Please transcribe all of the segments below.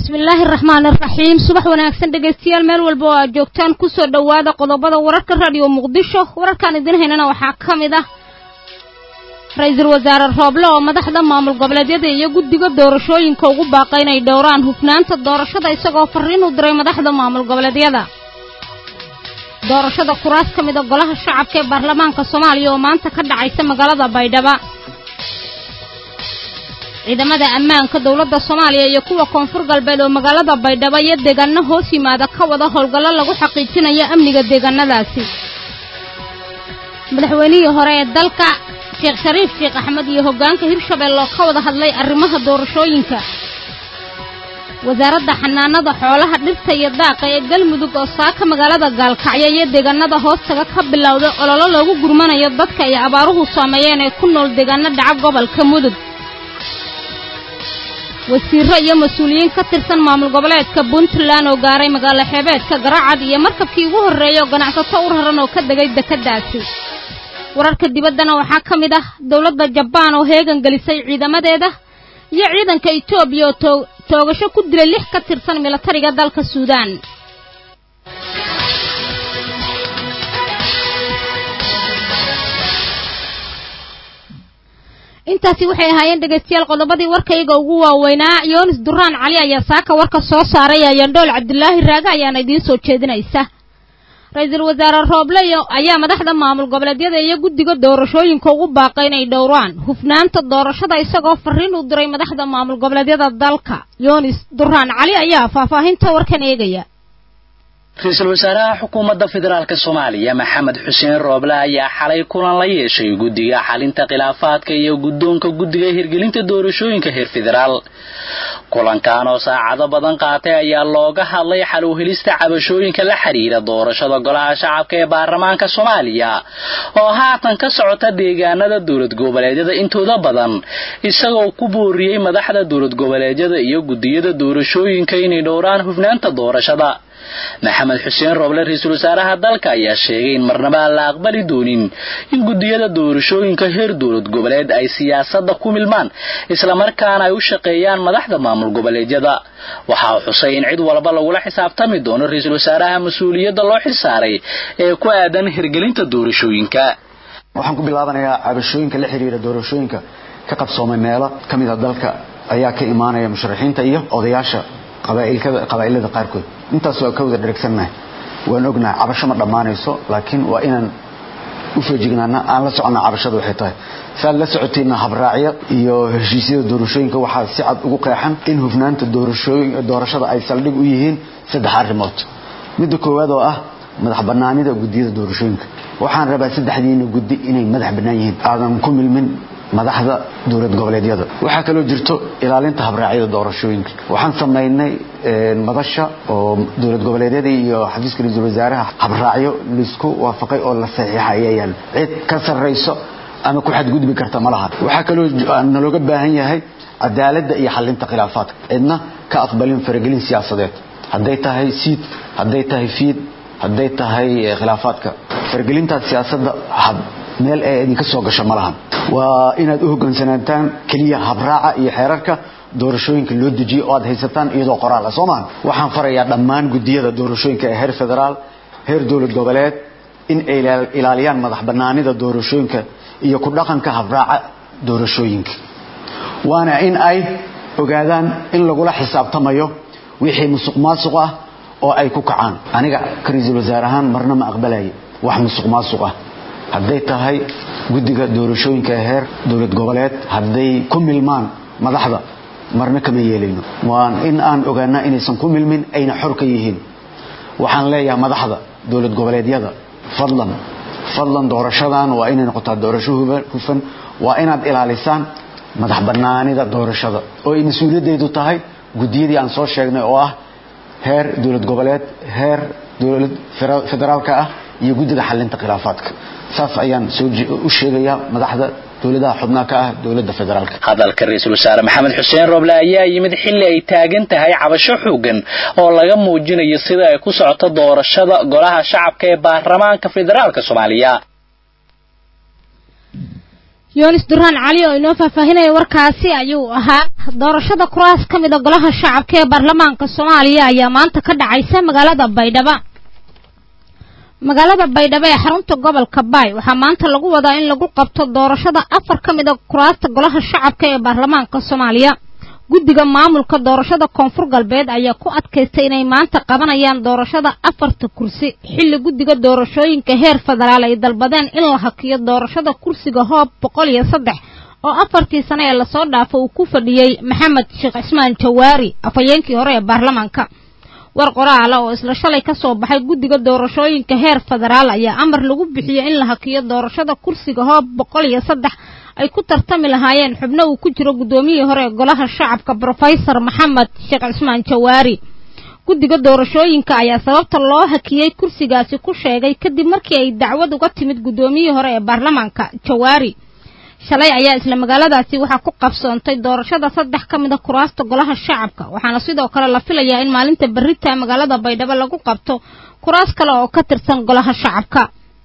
bismillaahi raxmaan iraxiim subax wanaagsan dhegaystayaal meel walba oo aad joogtaan kusoo dhowaada qodobada wararka raadiyo muqdisho wararkaan idin haynana waxaa ka mid ah ra-iisul wasaare rooble oo madaxda maamul goboleedyada iyo guddiga doorashooyinka ugu baaqay inay dhowraan hufnaanta doorashada isagoo farriin u diray madaxda maamul goboleedyada doorashada kuraas ka mida golaha shacabka ee baarlamaanka soomaaliya oo maanta ka dhacaysa magaalada baydhaba ciidamada ammaanka dowladda soomaaliya iyo kuwa koonfur galbeed oo magaalada baydhabo iyo deegaano hoos yimaada ka wada howlgallo lagu xaqiijinayo amniga deegaanadaasi madaxweynihii hore ee dalka sheekh shariif sheekh axmed iyo hoggaanka hirshabelle oo ka wada hadlay arrimaha doorashooyinka wasaaradda xanaanada xoolaha dhirta iyo daaqa ee galmudug oo saaka magaalada gaalkacyo iyo deegaanada hoostaga ka bilowday ololo loogu gurmanayo dadka ay abaaruhu saameeyeen ee ku nool deegaano dhaca gobolka mudug wasiiro iyo mas-uuliyiin ka tirsan maamul goboleedka puntland oo gaaray magaalo xeebeedka garaacad iyo markabkii ugu horreeyay oo ganacsato u raran oo ka degay dekeddaasi wararka dibaddana waxaa ka mid ah dowladda jabaan oo heegan gelisay ciidamadeeda iyo ciidanka etoobiya oo toogasho ku dilay lix ka tirsan milatariga dalka suudaan intaasi waxay ahaayeen dhegaystayaal qodobadii warkayga ugu waaweynaa yoonis duraan cali ayaa saaka warka soo saaray ayandhool cabdulaahi raage ayaana idiin soo jeedinaysa ra-iisul wasaare rooble ayaa madaxda maamul goboleedyada iyo guddiga doorashooyinka ugu baaqay inay dhowraan hufnaanta doorashada isagoo farriin u diray madaxda maamul goboleedyada dalka yoonis duraan cali ayaa faahfaahinta warkan eegaya ra-iisul wasaaraha xukuumadda federaalk soomaaliya maxamed xuseen rooble ayaa xalay kulan la yeeshay guddiga xalinta khilaafaadka iyo guddoonka guddiga hirgelinta doorashooyinka heer federaal kulankan oo saacado badan qaatay ayaa looga hadlay xal u helista cabashooyinka la xidhiira doorashada golaha shacabka ee baarlamaanka soomaaliya oo haatan ka socota deegaanada dowlad goboleedyada intooda badan isagoo ku booriyey madaxda dowlad goboleedyada iyo guddiyada doorashooyinka inay dhowraan hufnaanta doorashada maxamed xuseen rooble ra-iisul wasaaraha dalka ayaa sheegay in marnaba aan la aqbali doonin in guddiyada doorashooyinka heer dowlad goboleed ay siyaasadda ku milmaan islamarkaana ay u shaqeeyaan madaxda maamul goboleedyada waxa uu xusay in cid walba lagula xisaabtami doono ra-iisul wasaaraha mas-uuliyadda loo xilsaaray ee ku aadan hirgelinta doorashooyinka waxaan ku bilaabanayaa cabashooyinka la xiriira doorashooyinka ka qabsoomay meelo ka mid a dalka ayaa ka imaanaya musharaxiinta iyo odayaasha qabaa'ilada qaarkood intaas waa ka wada dheragsannahay waan ognahay cabasho ma dhammaanayso laakiin waa inaan u feejignaana aan la soconna cabashada waxay tahay saad la socotayna habraacyo iyo heshiisyada doorashooyinka waxaa si cad ugu qeexan in hufnaanta doorashada ay saldhig u yihiin saddex arrimood midda koowaad oo ah madax bannaanida guddiyada doorashooyinka waxaan rabaa saddexdiina guddi inay madax bannaan yihiin aadan ku milmin madaxda dowlad goboleedyada waxaa kaloo jirto ilaalinta habraacyada doorashooyinka waxaan samaynay madasha oo dowlad goboleedyada iyo xafiiska ra-iisul wasaaraha habraacyo laisku waafaqay oo la saxiixa ayaa yaal cid ka sarrayso ama ku xadgudbi karta ma laha waxaa kaloo nalooga baahan yahay cadaaladda iyo xalinta khilaafaadka cidna ka aqbalin faragelin siyaasadeed hadday tahay siid hadday tahay fiid hadday tahay khilaafaadka faragelintaas siyaasadda meel ee idinka soo gasho ma lahan waa inaad u hoggaansanaataan keliya habraaca iyo xeerarka doorashooyinka loo dejiyo oo aad haysataan iyadoo qoraal ah soo maha waxaan farayaa dhammaan guddiyada doorashooyinka ee heer federaal heer dowlad goboleed in ay ilaaliyaan madax bannaanida doorashooyinka iyo ku dhaqanka habraaca doorashooyinka waana in ay ogaadaan in lagula xisaabtamayo wixii musuq maasuq ah oo ay ku kacaan aniga ka ra-iisul wasaare ahaan marna ma aqbalaya wax musuq maasuq ah hadday tahay guddiga doorashooyinka ee heer dowlad goboleed hadday ku milmaan madaxda marna kama yeelayno waan in aan ogaanaa inaysan ku milmin ayna xor ka yihiin waxaan leeyahay madaxda dowlad goboleedyada fadlan fadlan doorashadan waa inay noqotaa doorasho hufan waa inaad ilaalisaan madax bannaanida doorashada oo ay mas-uuliyaddeedu tahay guddiyadii aan soo sheegnay oo ah heer dowlad goboleed heer dowlad federaalka ah iyo guddiga xalinta khilaafaadka saas ayaan u sheegayaa madaxda dowladaha xubnaha ka ah dowladda federaalka hadalka ra-iisul wasaare maxamed xuseen roble ayaa yimid xilli ay taagan tahay cabasho xoogan oo laga muujinayo sida ay ku socoto doorashada golaha shacabka ee baarlamaanka federaalka soomaaliya yoonis duraan cali oo inoo faahfaahinaya warkaasi ayuu ahaa doorashada kuraas ka mida golaha shacabka ee baarlamaanka soomaaliya ayaa maanta ka dhacaysa magaalada baydhabo magaalada baydhabo ee xarunta gobolka baay waxaa maanta lagu wadaa in lagu qabto doorashada afar ka mida kuraasta golaha shacabka ee baarlamaanka soomaaliya guddiga maamulka doorashada koonfur galbeed ayaa ku adkaystay inay maanta qabanayaan doorashada afarta kursi xilli guddiga doorashooyinka heer federaal ay dalbadeen in la hakiyo doorashada kursiga hoob boqol iyo saddex oo afartii sane ee lasoo dhaafo uu ku fadhiyey maxamed sheekh cismaan jawaari afhayeenkii hore ee baarlamaanka war qoraala oo isla shalay ka soo baxay guddiga doorashooyinka heer federaal ayaa amar lagu bixiyey in la hakiyo doorashada kursiga hoob boqol iyo saddex ay ku tartami lahaayeen xubno uu ku jiro guddoomiyihii hore ee golaha shacabka brofesor maxamed sheekh cismaan jawaari guddiga doorashooyinka ayaa sababta loo hakiyey kursigaasi ku sheegay kadib markii ay dacwad uga timid guddoomiyihii hore ee baarlamaanka jawaari shalay ayaa isla magaaladaasi waxaa ku qabsoontay doorashada saddex ka mida kuraasta golaha shacabka waxaana sidoo kale la filayaa in maalinta berrita magaalada baydhabo lagu qabto kuraas kale oo ka tirsan golaha shacabka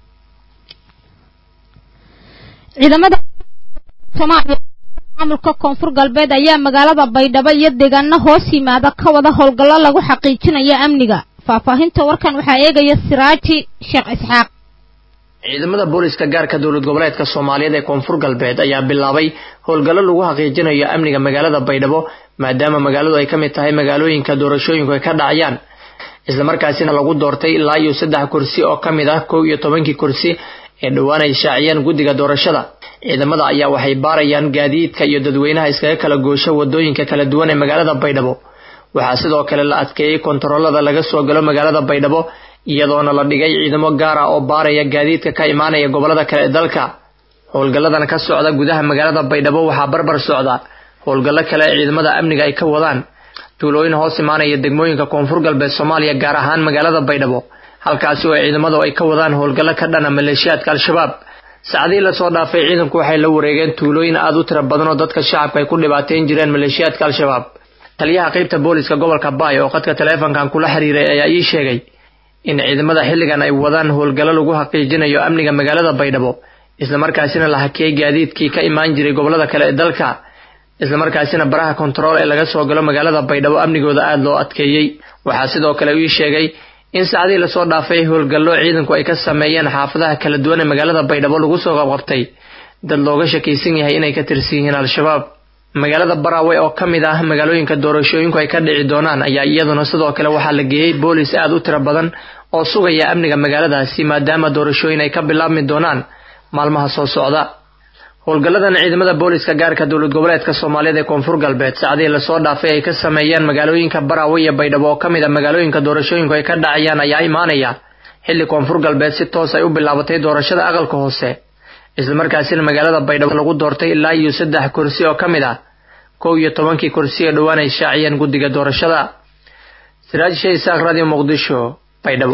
ciidamada soomaaliya maamulka koonfur galbeed ayaa magaalada baydhabo iyo deegaano hoos yimaada ka wada howlgallo lagu xaqiijinayo amniga faahfaahinta warkan waxaa eegaya siraaji sheekh isxaaq ciidamada booliska gaarka dowlad goboleedka soomaaliyeed ee koonfur galbeed ayaa bilaabay howlgallo lagu xaqiijinayo amniga magaalada baydhabo maadaama magaaladu ay ka mid tahay magaalooyinka doorashooyinku ay ka dhacayaan islamarkaasina lagu doortay ilaa iyo saddex kursi oo ka mid ah kow iyo tobankii kursi ee dhowaan ay shaaciyeen guddiga doorashada ciidamada ayaa waxay baarayaan gaadiidka iyo dadweynaha iskaga kala goosho wadooyinka kala duwan ee magaalada baydhabo waxaa sidoo kale la adkeeyey kontaroolada laga soo galo magaalada baydhabo iyadoona la dhigay ciidamo gaar ah oo baaraya gaadiidka ka imaanaya gobolada kale ee dalka howlgalladan ka socda gudaha magaalada baydhabo waxaa barbar socda howlgallo kale ee ciidamada amniga ay ka wadaan tuulooyin hoos imaanaya degmooyinka koonfur galbeed soomaaliya gaar ahaan magaalada baydhabo halkaasi oo ciidamadu ay ka wadaan howlgallo ka dhana maleeshiyaadka al-shabaab saacadihii lasoo dhaafay ciidanku waxay la wareegeen tuulooyin aada u tira badan oo dadka shacabka ay ku dhibaateyn jireen maleeshiyaadka al-shabaab taliyaha qaybta booliska gobolka baay oo khadka taleefankan kula xiriiray ayaa ii sheegay in ciidamada xilligan ay wadaan howlgallo lagu xaqiijinayo amniga magaalada baydhabo islamarkaasina la hakiyey gaadiidkii ka imaan jiray gobolada kale ee dalka islamarkaasina baraha kontarool ee laga soo galo magaalada baydhabo amnigooda aada loo adkeeyey waxaa sidoo kale ii sheegay in saacadihii lasoo dhaafay howlgallo ciidanku ay ka sameeyeen xaafadaha kala duwan ee magaalada baydhabo lagu soo qabqabtay dad looga shakaysan yahay inay ka tirsan yihiin al-shabaab magaalada baraawe oo ka mid ah magaalooyinka doorashooyinku ay ka dhici doonaan ayaa iyaduna sidoo kale waxaa la geeyey boolis aada u tiro badan oo sugaya amniga magaaladaasi maadaama doorashooyin ay ka bilaabmi doonaan maalmaha soo socda howlgalladan ciidamada booliska gaarka dowlad goboleedka soomaaliyeed ee koonfur galbeed saacadihii lasoo dhaafay ay ka sameeyeen magaalooyinka baraawe iyo baydhabo oo ka mid a magaalooyinka doorashooyinku ay ka dhacayaan ayaa imaanaya xilli koonfur galbeed si toos ay u bilaabatay doorashada aqalka hoose islamarkaasina magaalada baydhabo lagu doortay ilaa iyo saddex kursi oo ka mid ah kow iyo tobankii kursi ee dhowaan ay shaaciyeen guddiga doorashada siraaj sheh isaaq radio muqdisho baydhabo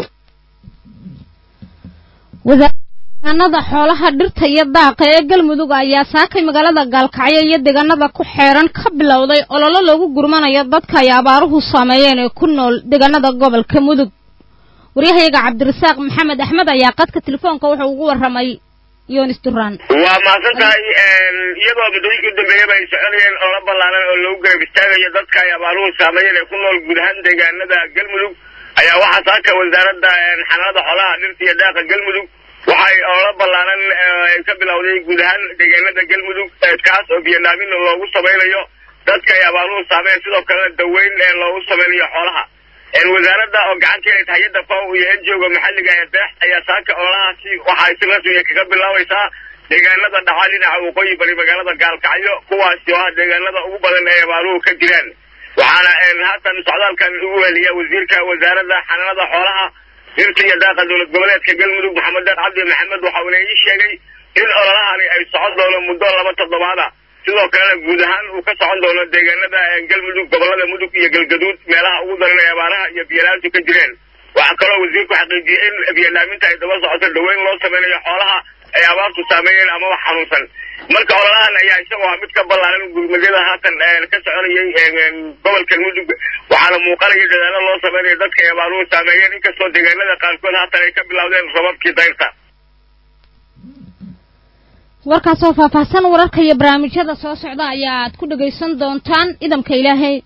deegaanada xoolaha dhirta iyo daaqa ee galmudug ayaa saakay magaalada gaalkacyo iyo deegaanada ku xeeran ka bilowday ololo lagu gurmanayo dadka ay abaaruhu saameeyeen ee ku nool deegaanada gobolka mudug waryahayaga cabdirasaaq maxamed axmed ayaa qadka telefoonka wuxuu ugu warramay yonis duraan waa mahadsan tahay iyadoo muddooyinkii u dambeeyaba ay soconayeen oola ballaaran oo lagu garab istaagayo dadka ay abaaruhu saameeyeen ee ku nool guud ahaan deegaanada galmudug ayaa waxaa saaka wasaaradda xanaanada xoolaha dhirta iyo daaqa galmudug waxay oola ballaaran ay ka bilowday guud ahaan deegaanada galmudug kaas oo biyanaamin loogu samaynayo dadka ay abaaruhu saameeyeen sidoo kalena daweyn loogu samaynayo xoolaha wasaaradda oo gacan ka helay hay-adda faw iyo enjooga maxalliga ee deex ayaa saaka oolahaasi waxay si rasmiya kaga bilaabaysaa deegaanada dhaca dhinaca waqooyi bari magaalada gaalkacyo kuwaasi oo ah deegaanada ugu badan ee abaaruhu ka jiraan waxaana haatan socdaalkan ugu heliya wasiirka wasaaradda xanaanada xoolaha dhirta iyo daaqa dowlad goboleedka galmudug maxamed deer cabdi maxamed waxa uuna ii sheegay in ololahani ay socon doono muddo laba toddobaada sidoo kalena guud ahaan uu ka socon doono deegaanada galmudug gobolada mudug iyo galgaduud meelaha ugu daran ee abaaraha iyo biyalaantu ka jireen waxaa kaloo wasiirku xaqiijiyey in biyalaaminta ay daba socoto dhaweyn loo sameynayo xoolaha ay abaartu saameeyeen amaba xanuunsan marka ololahan ayaa isagoo ah mid ka ballaaran gurmadyada haatan ka soconayay gobolka mudug waxaana muuqanaya dadaalo loo sameynayo dadka ay abaaruhu saameeyeen inkastoo deegaanada qaarkood haatan ay ka bilowdeen robabkii dayrta warkaasoo faahfaahsan wararka iyo barnaamijyada soo socda ayaad ku dhagaysan doontaan idamka ilaahay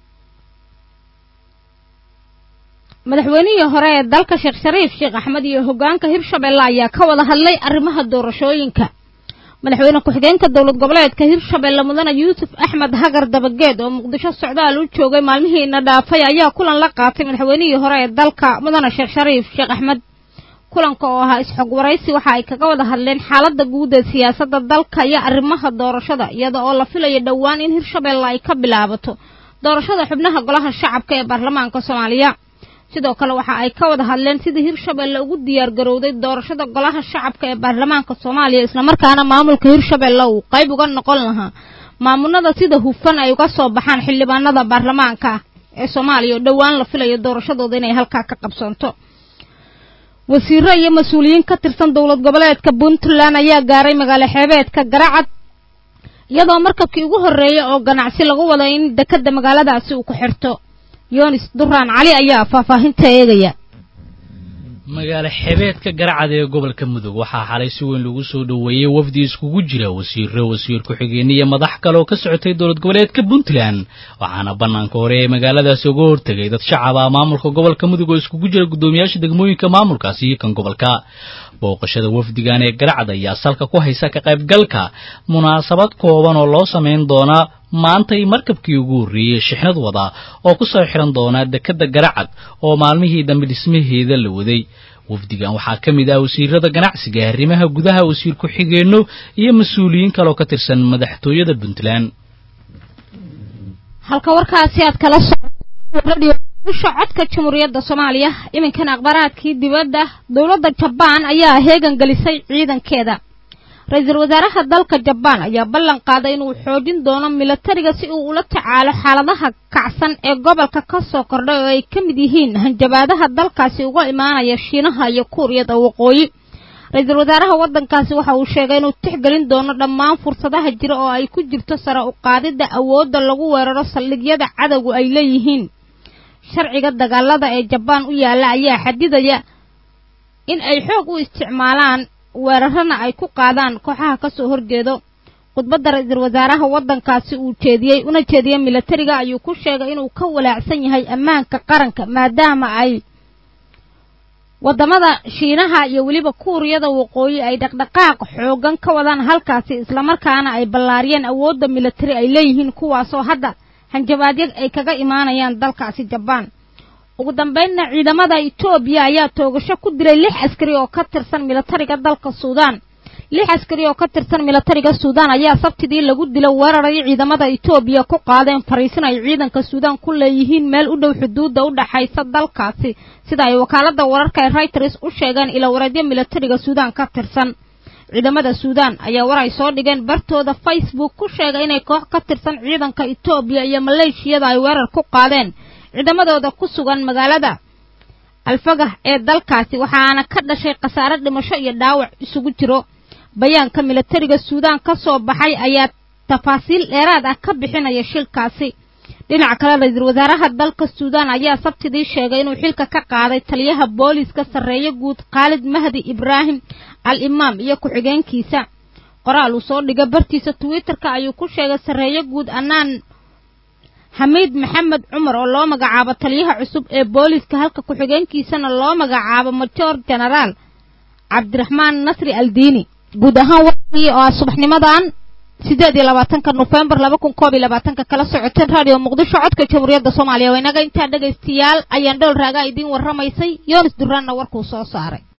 madaxweynihii hore ee dalka sheekh shariif sheekh axmed iyo hoggaanka hirshabelle ayaa ka wada hadlay arrimaha doorashooyinka madaxweyne ku-xigeenka dowlad goboleedka hirshabelle mudane yuusuf axmed hagar dabageed oo muqdisho socdaal u joogay maalmihiina dhaafay ayaa kulan la qaatay madaxweynihii hore ee dalka mudane sheekh shariif sheekh axmed kulanka oo ahaa isxog waraysi waxa ay kaga wada hadleen xaaladda guud ee siyaasadda dalka iyo arrimaha doorashada iyada oo la filayo dhowaan in hirshabelle ay ka bilaabato doorashada xubnaha golaha shacabka ee baarlamaanka soomaaliya sidoo kale waxa ay ka wada hadleen sidii hirshabelle ugu diyaar garowday doorashada golaha shacabka ee baarlamaanka soomaaliya islamarkaana maamulka hirshabelle uu qayb uga noqon lahaa maamulada sida hufan ay uga soo baxaan xildhibaanada baarlamaanka ee soomaaliya oo dhowaan la filayo doorashadooda inay halkaa ka qabsoonto wasiiro iyo mas-uuliyiin ka tirsan dowlad goboleedka puntland ayaa gaaray magaalo xeebeedka garacad iyadoo markabkii ugu horreeyay oo ganacsi lagu wada in dekadda magaaladaasi uu ku xirto yoonis duraan cali ayaa faahfaahinta eegaya magaalo xebeedka garacad ee gobolka mudug waxaa xalay si weyn lagu soo dhoweeyey wafdi iskugu jira wasiiro wasiir ku-xigeenno iyo madax kale oo ka socotay dowlad goboleedka puntland waxaana bannaanka hore ee magaaladaasi uga hortegay dad shacab ah maamulka gobolka mudug oo iskugu jira guddoomiyaasha degmooyinka maamulkaasi iyo kan gobolka booqashada wafdigan ee garacad ayaa salka ku haysa ka qaybgalka munaasabad kooban oo loo samayn doonaa maantay markabkii ugu horreeyey shixnad wada oo ku soo xihan doonaa dekedda garacad oo maalmihii dambe dhismaheeda la waday wafdigan waxaa ka mid ah wasiirada ganacsiga arrimaha gudaha wasiir ku-xigeenno iyo mas-uuliyiin kaleoo ka tirsan madaxtooyada puntland halka warkaasi aad kala socusha codka jamhuuriyadda soomaaliya iminkana akhbaaraadkii dibadda dowladda jabaan ayaa heegan gelisay ciidankeeda ra-iisul wasaaraha dalka jabaan ayaa ballan qaaday inuu xoojin doono milatariga si uu ula tacaalo xaaladaha kacsan ee gobolka ka soo kordhay oo ay ka mid yihiin hanjabaadaha dalkaasi uga imaanaya shiinaha iyo kuuriyada waqooyi ra-iisul wasaaraha waddankaasi waxa uu sheegay inuu tixgelin doono dhammaan fursadaha jira oo ay ku jirto sare u qaadidda awoodda lagu weeraro saldhigyada cadowgu ay leeyihiin sharciga dagaalada ee jabaan u yaalla ayaa xadidaya in ay xoog u isticmaalaan weerarana ay ku qaadaan kooxaha ka soo horjeedo khudbadda ra-iisul wasaaraha waddankaasi uu jeediyey una jeediyey milatariga ayuu ku sheegay inuu ka walaacsan yahay ammaanka qaranka maadaama ay waddamada shiinaha iyo weliba kuuriyada waqooyi ay dhaqdhaqaaq xooggan ka wadaan halkaasi islamarkaana ay ballaariyeen awoodda milatari ay leeyihiin kuwaasoo hadda hanjabaadyo ay kaga imaanayaan dalkaasi jabaan ugu dambaynna ciidamada etoobiya ayaa toogasho ku dilay lix askari oo ka tirsan milatariga dalka suudaan lix askari oo ka tirsan milatariga suudaan ayaa sabtidii lagu dilo weeraray ciidamada etoobiya ku qaadeen fariisin ay ciidanka suudaan ku leeyihiin meel u dhow xuduudda u dhaxaysa dalkaasi sida ay wakaaladda wararka ee reuters u sheegeen ilawareedyo milatariga suudaan ka tirsan ciidamada suudaan ayaa war ay soo dhigeen bartooda facebook ku sheegay inay koox ka tirsan ciidanka etoobiya iyo maleeshiyada ay weerar ku qaadeen ciidamadooda ku sugan magaalada alfagah ee dalkaasi waxaana ka dhashay khasaare dhimasho iyo dhaawac isugu jiro bayaanka milatariga suudaan ka soo baxay ayaa tafaasiil dheeraad ah ka bixinaya shilkaasi dhinaca kale ra-iisul wasaaraha dalka suudaan ayaa sabtidii sheegay inuu xilka ka qaaday taliyaha booliiska sarreeye guud khaalid mahdi ibraahim al imaam iyo ku-xigeenkiisa qoraal uu soo dhigay bartiisa twitterka ayuu ku sheegay sarreeye guud annaan xamiid maxamed cumar oo loo magacaabo taliyaha cusub ee booliiska halka ku-xigeenkiisana loo magacaabo majoor genaraal cabdiraxmaan nasri aldiini guud ahaan warkii oo ah subaxnimadan sideed iyo labaatanka nofembar laba kun koob iyo labaatanka kala socoteen radio muqdisho codka jamhuuriyadda soomaaliya waa inaga intaa dhegaystayaal ayaan dhowr raagaa idiin warramaysay yoonis duraanna warkuu soo saaray